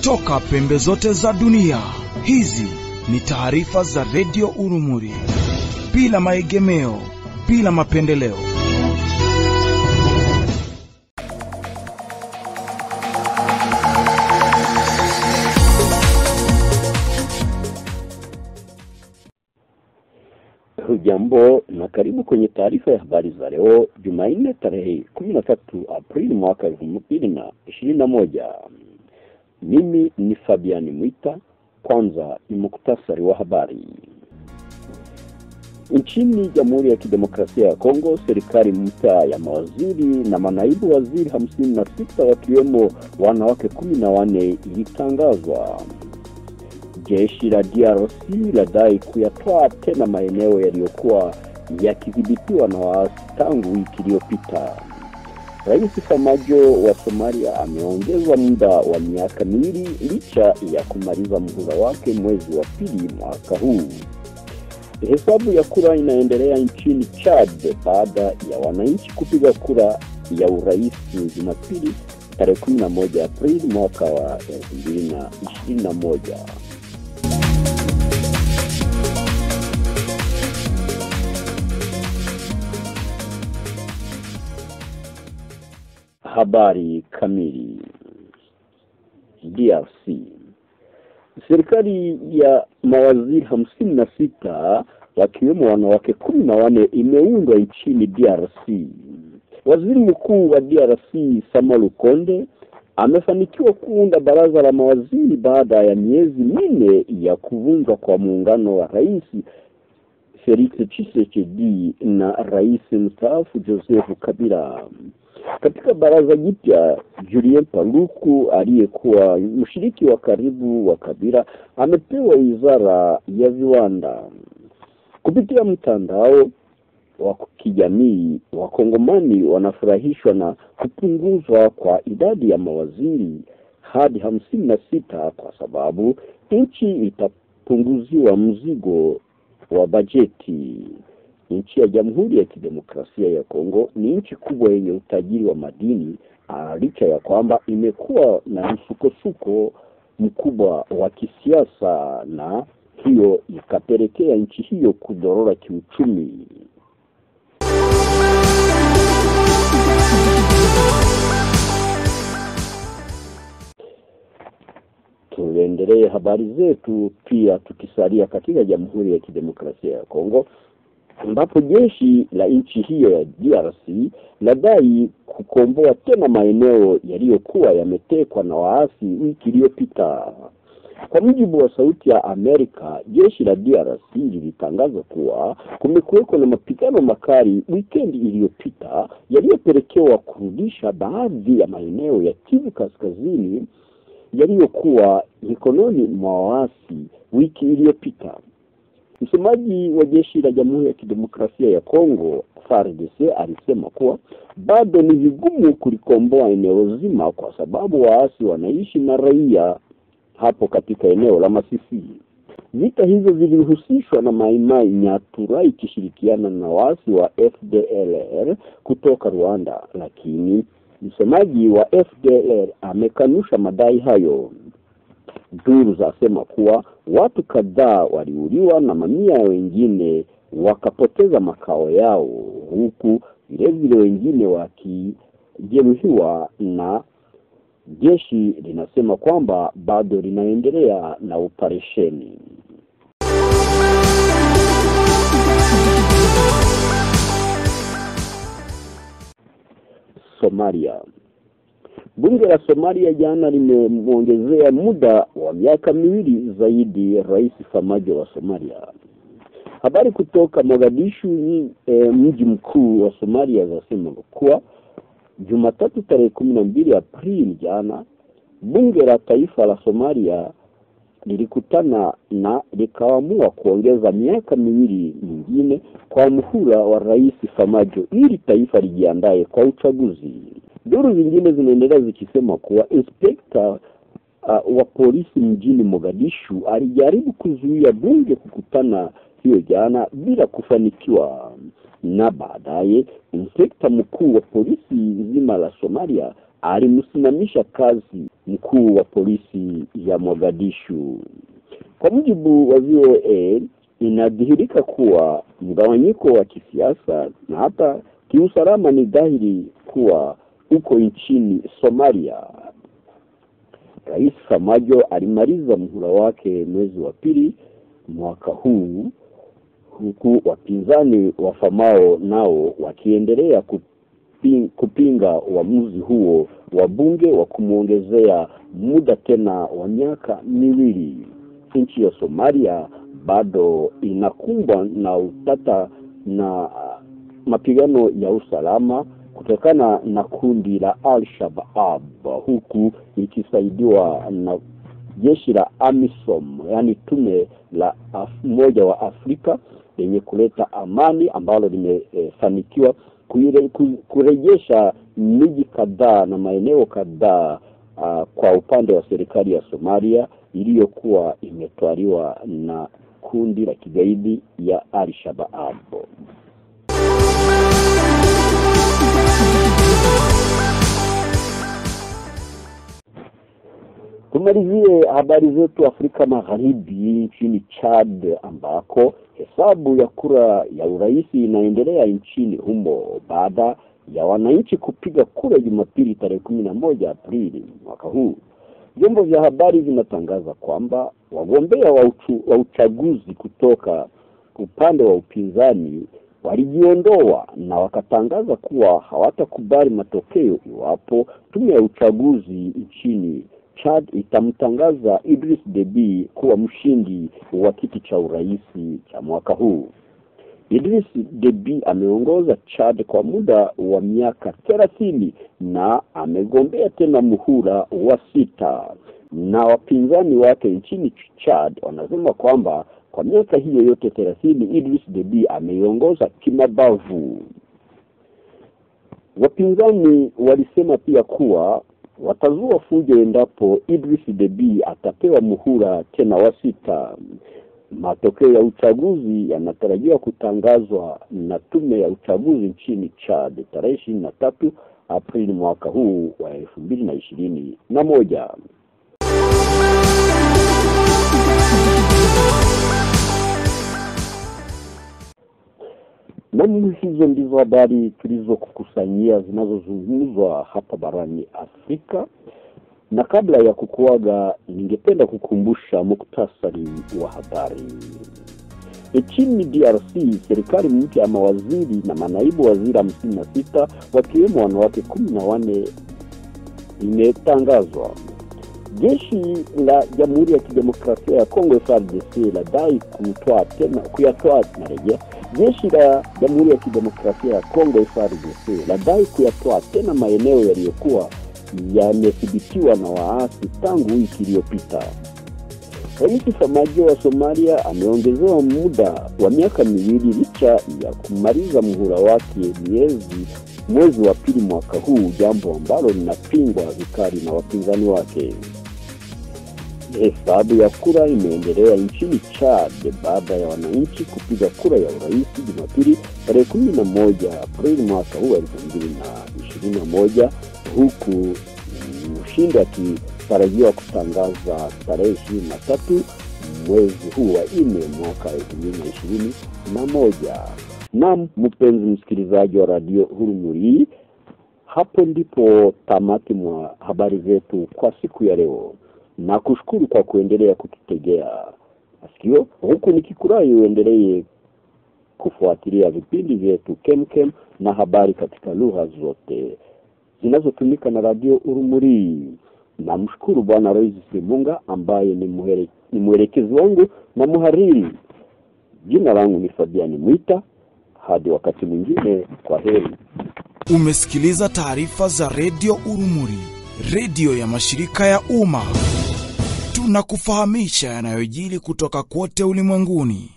kutoka pembe zote za dunia. Hizi ni taarifa za redio Urumuri, bila maegemeo, bila mapendeleo. Hujambo na karibu kwenye taarifa ya habari za leo Jumanne tarehe kumi na tatu Aprili mwaka elfu mbili na ishirini na moja. Mimi ni Fabiani Mwita. Kwanza ni muktasari wa habari. Nchini Jamhuri ya Kidemokrasia ya Kongo, serikali mpya ya mawaziri na manaibu waziri hamsini na sita wakiwemo wanawake kumi na wanne ilitangazwa. Jeshi la DRC ladai kuyatwaa tena maeneo yaliyokuwa yakidhibitiwa na waasi tangu wiki iliyopita. Rais Famajo wa Somalia ameongezwa muda wa miaka miwili licha ya kumaliza muhula wake mwezi wa pili mwaka huu. Hesabu ya kura inaendelea nchini Chad baada ya wananchi kupiga kura ya urais Jumapili tarehe 11 Aprili mwaka wa 2021. Habari kamili. DRC, serikali ya mawaziri hamsini na sita wakiwemo wanawake kumi na wanne imeundwa nchini DRC. Waziri mkuu wa DRC Sama Lukonde amefanikiwa kuunda baraza la mawaziri baada ya miezi minne ya kuvunjwa kwa muungano wa rais Felix Tshisekedi na rais mstaafu Joseph Kabila. Katika baraza jipya, Julien Paluku aliyekuwa mshiriki wa karibu wa Kabila amepewa wizara ya viwanda. Kupitia mtandao wa kijamii, wakongomani wanafurahishwa na kupunguzwa kwa idadi ya mawaziri hadi hamsini na sita kwa sababu nchi itapunguziwa mzigo wa bajeti. Nchi ya Jamhuri ya Kidemokrasia ya Kongo ni nchi kubwa yenye utajiri wa madini, licha ya kwamba imekuwa na msukosuko mkubwa wa kisiasa, na hiyo ikapelekea nchi hiyo kudorora kiuchumi. Tuendelee habari zetu pia tukisalia katika Jamhuri ya Kidemokrasia ya Kongo ambapo jeshi la nchi hiyo ya DRC ladai kukomboa tena maeneo yaliyokuwa yametekwa na waasi wiki iliyopita. Kwa mujibu wa Sauti ya Amerika, jeshi la DRC lilitangaza kuwa kumekuweko na mapigano makali wikendi iliyopita yaliyopelekewa kurudisha baadhi ya maeneo ya Kivu Kaskazini yaliyokuwa mikononi mwa waasi wiki iliyopita. Msemaji wa jeshi la Jamhuri ya Kidemokrasia ya Kongo FARDC alisema kuwa bado ni vigumu kulikomboa eneo zima kwa sababu waasi wanaishi na raia hapo katika eneo la Masisi. Vita hizo vilihusishwa na Maimai Nyatura ikishirikiana na waasi wa FDLR kutoka Rwanda, lakini msemaji wa FDLR amekanusha madai hayo. Duru zasema kuwa watu kadhaa waliuliwa na mamia wengine wakapoteza makao yao, huku vilevile wengine wakijeruhiwa, na jeshi linasema kwamba bado linaendelea na operesheni. Somalia. Bunge la Somalia jana limemwongezea muda wa miaka miwili zaidi Rais Famajo wa Somalia. Habari kutoka Mogadishu, e, mji mkuu wa Somalia, zasema kuwa Jumatatu tarehe kumi na mbili Aprili jana bunge la taifa la Somalia lilikutana na likaamua kuongeza miaka miwili mingine kwa muhula wa Rais Famajo ili taifa lijiandae kwa uchaguzi. Duru zingine zinaendelea zikisema kuwa inspekta uh, wa polisi mjini Mogadishu alijaribu kuzuia bunge kukutana hiyo jana bila kufanikiwa, na baadaye inspekta mkuu wa polisi nzima la Somalia alimsimamisha kazi mkuu wa polisi ya Mogadishu. Kwa mujibu wa VOA, inadhihirika kuwa mgawanyiko wa kisiasa na hata kiusalama ni dhahiri kuwa uko nchini Somalia. Rais Samajo alimaliza muhula wake mwezi wa pili mwaka huu huku wapinzani wa Famao nao wakiendelea kupinga, kupinga uamuzi huo wa bunge wa kumwongezea muda tena wa miaka miwili. Nchi ya Somalia bado inakumbwa na utata na mapigano ya usalama kutokana na kundi la Al-Shabaab huku ikisaidiwa na jeshi la AMISOM yani tume la Umoja wa Afrika lenye kuleta amani ambalo limefanikiwa e, kurejesha miji kadhaa na maeneo kadhaa uh, kwa upande wa serikali ya Somalia iliyokuwa imetwaliwa na kundi la kigaidi ya Al-Shabaab. Tumalizie habari zetu Afrika Magharibi, nchini Chad ambako hesabu ya kura ya urais inaendelea nchini humo baada ya wananchi kupiga kura Jumapili tarehe kumi na moja Aprili mwaka huu. Vyombo vya habari vinatangaza kwamba wagombea wa, uchu, wa uchaguzi kutoka upande wa upinzani walijiondoa na wakatangaza kuwa hawatakubali matokeo iwapo tume ya uchaguzi nchini Chad itamtangaza Idris Deby kuwa mshindi wa kiti cha urais cha mwaka huu. Idris Deby ameongoza Chad kwa muda wa miaka thelathini na amegombea tena muhula wa sita, na wapinzani wake nchini Chad wanasema kwamba kwa miaka hiyo yote thelathini Idris Deby ameiongoza kimabavu. Wapinzani walisema pia kuwa watazua fujo endapo Idris Deby atapewa muhula tena wa sita. Matokeo ya uchaguzi yanatarajiwa kutangazwa na tume ya uchaguzi nchini Chad tarehe ishirini na tatu Aprili mwaka huu wa elfu mbili na ishirini na moja. Nam, hizo ndizo habari tulizokukusanyia zinazozungumzwa hapa barani Afrika, na kabla ya kukuaga, ningependa kukumbusha muktasari wa habari. Nchini DRC, serikali mpya ya mawaziri na manaibu waziri hamsini na sita wakiwemo wanawake kumi na wanne imetangazwa. Jeshi la Jamhuri ya Kidemokrasia ya Kongo FARDC ladai kutwaa tena kuyatwaa narejea Jeshi la Jamhuri ya Kidemokrasia ya Kongo FARDC ladai kuyatoa tena maeneo yaliyokuwa yamethibitiwa na waasi tangu wiki iliyopita. Rais Samajo wa Somalia ameongezewa muda wa miaka miwili licha ya kumaliza muhula wake miezi mwezi wa pili mwaka huu, jambo ambalo linapingwa vikali na wapinzani wake. Hesabu ya kura imeendelea nchini Chad baada ya wananchi kupiga kura ya urais Jumapili tarehe kumi na moja Aprili mwaka huu elfu mbili na ishirini na moja huku mshindi akitarajiwa kutangaza tarehe ishirini na tatu mwezi huu wa nne mwaka elfu mbili na ishirini na moja. Naam, mpenzi msikilizaji wa Radio Hurumuri, hapo ndipo tamati mwa habari zetu kwa siku ya leo na kushukuru kwa kuendelea kututegea masikio, huku nikikurai uendelee kufuatilia vipindi vyetu kemkem na habari katika lugha zote zinazotumika na Radio Urumuri. Namshukuru Bwana Rois Simunga ambaye ni, muhere, ni mwelekezi wangu na muhariri. Jina langu ni Fabiani Mwita. Hadi wakati mwingine, kwa heri. Umesikiliza taarifa za redio Urumuri, redio ya mashirika ya umma. Tunakufahamisha yanayojiri kutoka kote ulimwenguni.